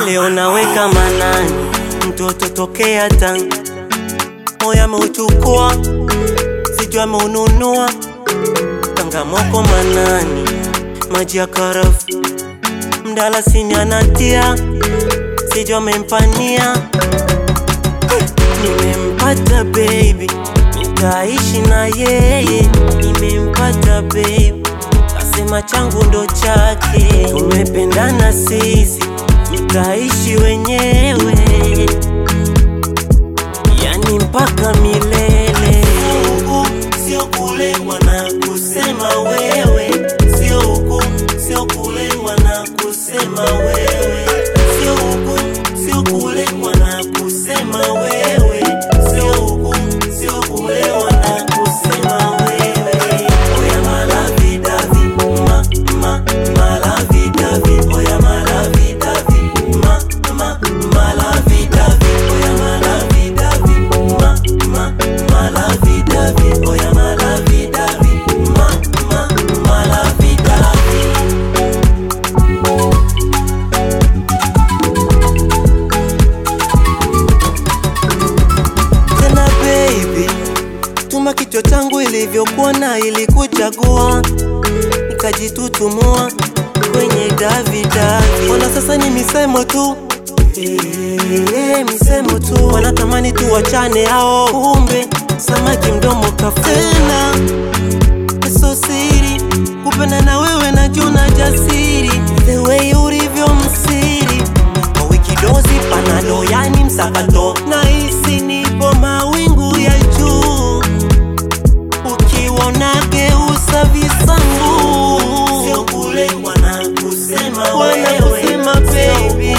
leo naweka manani, mtoto tokea Tanga, moyo ameuchukua, sijui ameununua, kangamoko manani, maji ya karafu, mdalasini anatia, sijui amempania, nimempata baby, nitaishi na yeye, nimempata baby Kasema changu ndo chake, tumependana sisi, tutaishi wenyewe, yani mpaka milele. Huku sio kule wanakusema wewe, sio huku sio kule wanakusema wewe, sio huku sio kule wanakusema wewe, sio huku sio kule wanakusema wewe. Oya malavi davi, ma ma malavi davi, oya malavi davi, ma ma malavi davi, oya malavi davi, ma ma malavi davi, oya malavi davi, ma ma malavi davi. tena baby, tuma kichwa changu ilivyokuwa na ilikuchagua, nikajitutumua kwenye davi davi. Ona sasa ni misemo tu Eh, misemo tu, wanatamani tuwachane hao, kumbe samaki mdomo kafuna. So siri kupenda na wewe najuna jasiri, the way ulivyo msiri kwa wiki dozi panado, yani msakato, nahisi nipo mawingu ya juu, ukiona geusa visangu, sio kule wanakusema wewe, wanakusema baby,